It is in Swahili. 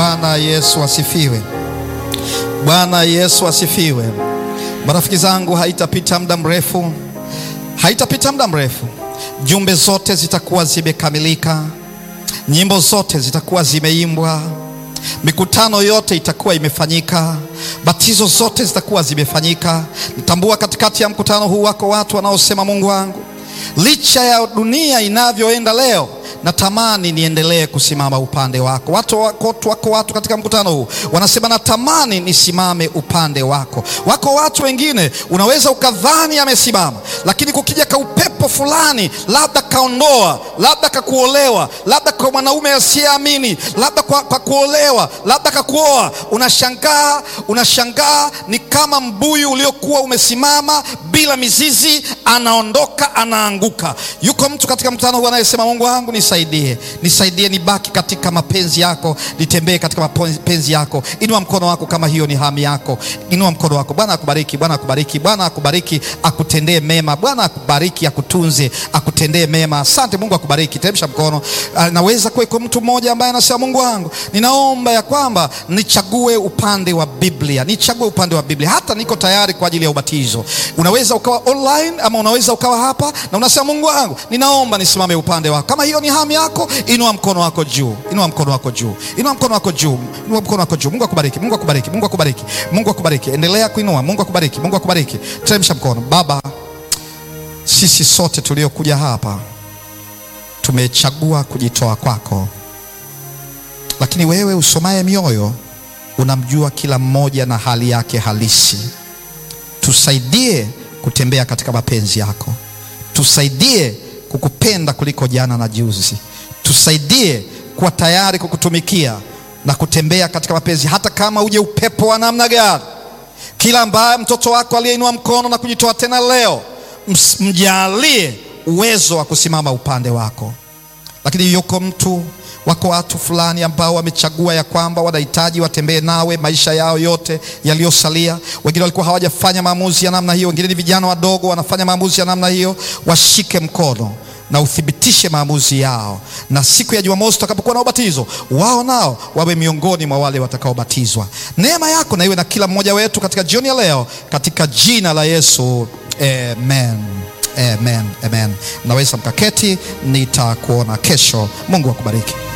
Bwana Yesu asifiwe. Bwana Yesu asifiwe. Marafiki zangu, haitapita muda mrefu, haitapita muda mrefu, jumbe zote zitakuwa zimekamilika, nyimbo zote zitakuwa zimeimbwa, mikutano yote itakuwa imefanyika, batizo zote zitakuwa zimefanyika. Natambua katikati ya mkutano huu wako watu wanaosema, Mungu wangu, licha ya dunia inavyoenda leo natamani niendelee kusimama upande wako. Watu wako, wako watu katika mkutano huu wanasema natamani nisimame upande wako. Wako watu wengine unaweza ukadhani amesimama, lakini kukija ka upepo fulani, labda kaondoa, labda kakuolewa, labda kwa mwanaume asiyeamini, labda kwa, kwa kuolewa, labda kakuoa, unashangaa unashangaa, ni kama mbuyu uliokuwa umesimama bila mizizi, anaondoka anaanguka. Yuko mtu katika mkutano huu anayesema Mungu wangu nisaidie, nisaidie nibaki katika mapenzi yako, nitembee katika mapenzi yako. Inua mkono wako kama hiyo ni hamu yako, inua mkono wako. Bwana akubariki, Bwana akubariki, Bwana akubariki, akutendee mema, Bwana akubariki, akutunze, akutendee mema. Asante, Mungu akubariki. Teremsha mkono. Naweza kuweko mtu mmoja ambaye anasema Mungu wangu, ninaomba ya kwamba nichague upande wa Biblia, nichague upande wa Biblia, hata niko tayari kwa ajili ya ubatizo. Unaweza ukawa online ama unaweza ukawa hapa na unasema Mungu wangu, ninaomba nisimame upande wako. Kama hiyo ni hamu yako, inua mkono wako juu, inua mkono wako juu, inua mkono wako juu, inua mkono wako juu. Mungu akubariki, Mungu akubariki, Mungu akubariki, Mungu akubariki. Endelea kuinua. Mungu akubariki, Mungu akubariki. Teremsha mkono. Baba, sisi sote tuliokuja hapa tumechagua kujitoa kwako, lakini wewe usomaye mioyo unamjua kila mmoja na hali yake halisi. Tusaidie kutembea katika mapenzi yako, tusaidie kukupenda kuliko jana na juzi. Tusaidie kuwa tayari kukutumikia na kutembea katika mapenzi, hata kama uje upepo wa namna gani. Kila ambaye mtoto wako aliyeinua mkono na kujitoa tena leo, mjalie uwezo wa kusimama upande wako. Lakini yuko mtu wako watu fulani ambao wamechagua ya kwamba wanahitaji watembee nawe maisha yao yote yaliyosalia. Wengine walikuwa hawajafanya maamuzi ya namna hiyo, wengine ni vijana wadogo wanafanya maamuzi ya namna hiyo. Washike mkono na uthibitishe maamuzi yao, na siku ya Jumamosi tutakapokuwa na ubatizo wao, nao wawe miongoni mwa wale watakaobatizwa. Neema yako na iwe na kila mmoja wetu katika jioni ya leo, katika jina la Yesu, amen. Amen, amen. Naweza mkaketi, nitakuona kesho. Mungu akubariki.